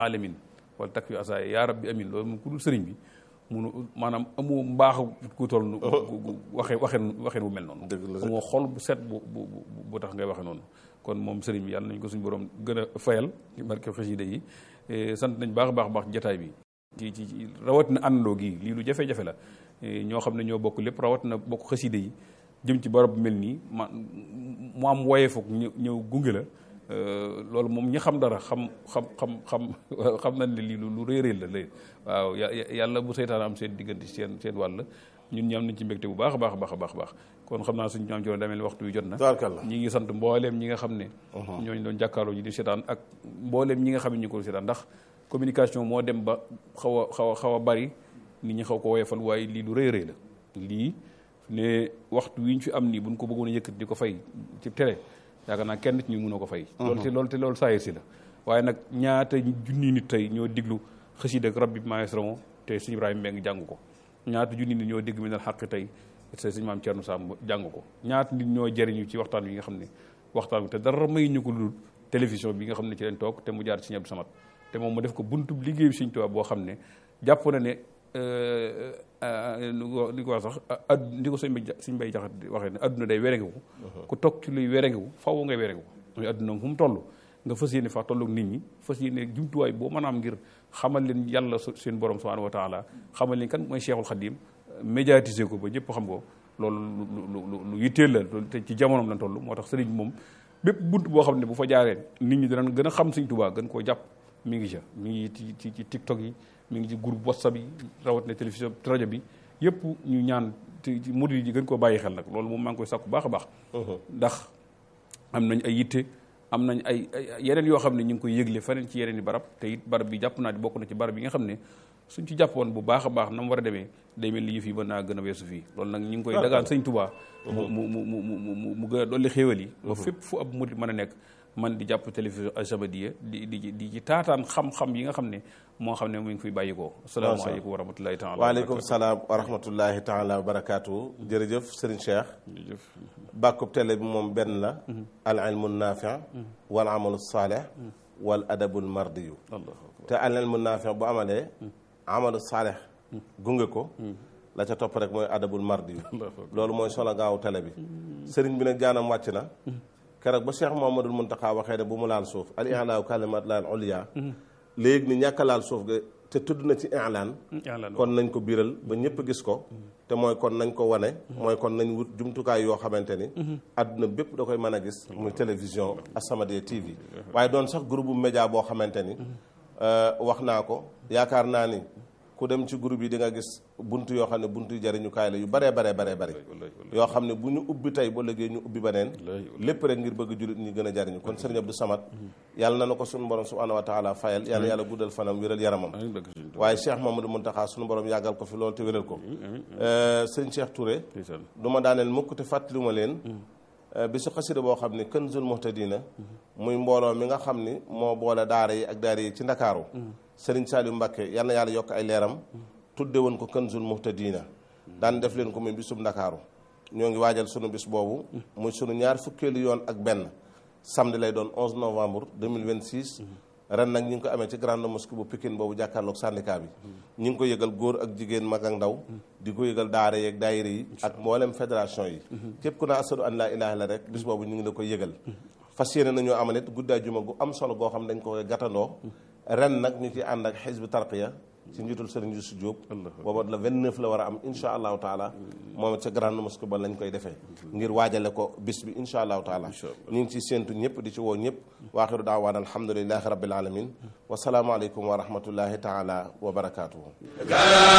alamin wala takk yu asaaya yaa rabbi amin loolu moom ku dul sëriñ bi munu maanaam amoo mbaax ku toll nu waxee waxeen waxeen bu mel noonu amoo xol bu set bu bu bu tax ngay waxe noonu kon moom sëriñ bi yàlla nañ ko suñu borom gën a fayal ci barke xasida yi sant nañ baax baax baax jataay bi ci ci ci rawatina àndandoo gi lii lu jafe-jafe la ñoo xam ne ñoo bokk lépp rawatina bokk xasida yi jëm ci barab bu mel nii ma mu am woyee foog ñëw ñëw gunge la loolu moom ñi xam dara xam xam xam xam xam nañ ne lii lu rëy rëy la lay waaw yàlla bu seytaan am seen diggante seen seen wàll ñun ñi am nañ ci mbégte bu baax a baax a baax a baax baax kon xam naa suñu ñaam ci daa mel waxtu wi jot na ñi ngi sant mbooleem ñi nga xam ne ñooñu doon jàkkaarloo ñi di seetaan ak mbooleem ñi nga xam ne ñu ko seetaan ndax communication moo dem ba xaw a xaw a xaw a bari nit ñi xaw ko woyefal waaye lii lu rëy rëy la lii ne waxtu wi ñu fi am nii buñ ko bëggoon a yëkkati di ko fay ci télé yaakaar naa kenn ci ñu mënoo ko fay loolu te loolu te loolu saayir si la waaye nag ñaata junni nit tey ñoo diglu xasida ak rabbi maestro te sëñ Ibrahima Mbeng jàng ko ñaata junni nit ñoo digg mi nal xàq tey te sëñ maam Thierno Sam jàng ko ñaata nit ñoo jëriñu ci waxtaan wi nga xam ne waxtaan wi te dara may ñu ko dul télévision bi nga xam ne ci leen toog te mu jaar ci Sëñ Abdou Samad te moom mu def ko buntu liggéey bi Sëñ Tuubaa boo xam ne jàpp na ne li ko wax sax ad ndi ko sëñ bay sëñ bay jaxat waxee ne adduna day werengewu ku toog ci luy werengewu faw ngay werengewu muy adduna fu mu toll nga fas yéene fa tolloog nit ñi fas yéene jumtuwaay boo mën a am ngir xamal leen yàlla seen borom subhanahu wa taala xamal leen kan mooy Cheikhul Khadim médiatiser ko ba ñëpp xam ko loolu lu lu yitteel la te ci jamonoom la toll moo tax sëriñ moom bépp bunt boo xam ne bu fa jaaree nit ñi danañ gën a xam Sëñ Tuubaa gën koo jàpp mi ngi ca mi ngi ci ci ci TikTok yi mi ngi ci groupe WhatsApp yi rawat na télévision rajo bi yëpp ñu ñaan ci murid yi gën koo bàyyi xel nag loolu moom maa ngi koy sàkku baax a baax ndax am nañ ay yitte am nañ ay yeneen yoo xam ne ñu ngi koy yëgle feneen ci yeneen i barab te it barab bi jàpp naa di bokk na ci barab yi nga xam ne suñ ci jàppoon bu baax a baax na mu war a demee day mel ni yëf yi mën naa gën a weesu fii loolu nag ñu ngi koy dagaan sëñ Tuubaa mu mu mu mu mu mu gën a dolli xéewal yi ba fépp fu ab murid mën a nekk man di jàpp télévision As-Samadiyya di di di ci taataan xam-xam yi nga xam ne moo xam ne mu ngi fiy bàyyi ko asalaamaaleykum wa rahmatullahi taala waaleykum salaam wa rahmatullahi taala wa barakaatu jërëjëf Serigne Cheikh bàkkub télé bi moom benn la al ilmu naafi wal amalu saalih wal adabul mardiyu te al ilmu naafi bu amalee amalu saalih gunge ko la ca topp rek mooy adabul mardiyu loolu mooy solo gaaw télé bi sëriñ bi nag jaanam wàcc na keroog ba Cheikh Mouhamadoul Mountakha waxee ne bu mu laal suuf al i'laa kalimat laal ulya léegi ni ñàkk laal suuf ga te tudd na ci i'laan kon nañ ko biiral ba ñëpp gis ko te mooy kon nañ ko wane mooy kon nañ wut jumtukaay yoo xamante ni àdduna bépp da koy mën a gis muy télévision As-Samadiyya TV waaye doon sax groupe média boo xamante ni wax naa ko yaakaar naa ni ku dem ci groupe yi di nga gis buntu yoo xam ne buntu jariñukaay la yu baree baree baree bëri yoo xam ne bu ñu ubbi tey ba léegi ñu ubbi beneen lépp rek ngir bëgg jullit ñi gën a jariñu kon sëriñ Abdou Samad yàlla na na ko suñu borom subhanahu wa taala fayal yàlla yàlla guddal fanam wéral yaramam waaye Cheikh Mamadou Muntaxa suñu borom yàggal ko fi loolu te wéral ko sëriñ Cheikh Touré du ma daaneel mukk te fàttaliwuma leen bi su xasida boo xam ne Kanzul Muhtadina muy mbooloo mi nga xam ni moo boole daara yi ak daara yi ci ndakaaru sëriñ Saliou Mbacké yal na yàlla yokk ay leeram tudde woon ko Kanzul Muhtadina daan def leen ko muy bisub ndakaaru ñoo ngi waajal sunu bis boobu muy sunu ñaar fukkeelu yoon ak benn samedi lay doon 11 novembre 2026 ren nag ñu ngi ko amee ci grande mosquée bu Pikine boobu jàkkaarloog syndicat bi ñu ngi ko yëgal góor ak jigéen mag ak ndaw di ko yëgal daara yeeg daayira yi ak mboolem fédération yi képp ku naa asadu an laa ilaaha illa rek bis boobu ñu ngi la koy yëgal fas yéene nañoo amalit guddaa juma gu am solo goo xam dañ ko koy gàttandoo ren nag ñu ci ànd ak xisbu tarqiya ci njiitul Serigne Youssou Diop booba la 29 la war a am insha allahu taala moom it ca grande mosquée ba lañ koy defee ngir waajale ko bis bi insha allahu taala ñu ngi ci séentu ñëpp di ci woo ñëpp waaxiru daawaan alhamdulilahi rabbil alamin wasalaamualeykum wa rahmatullahi taala wa barakatuhu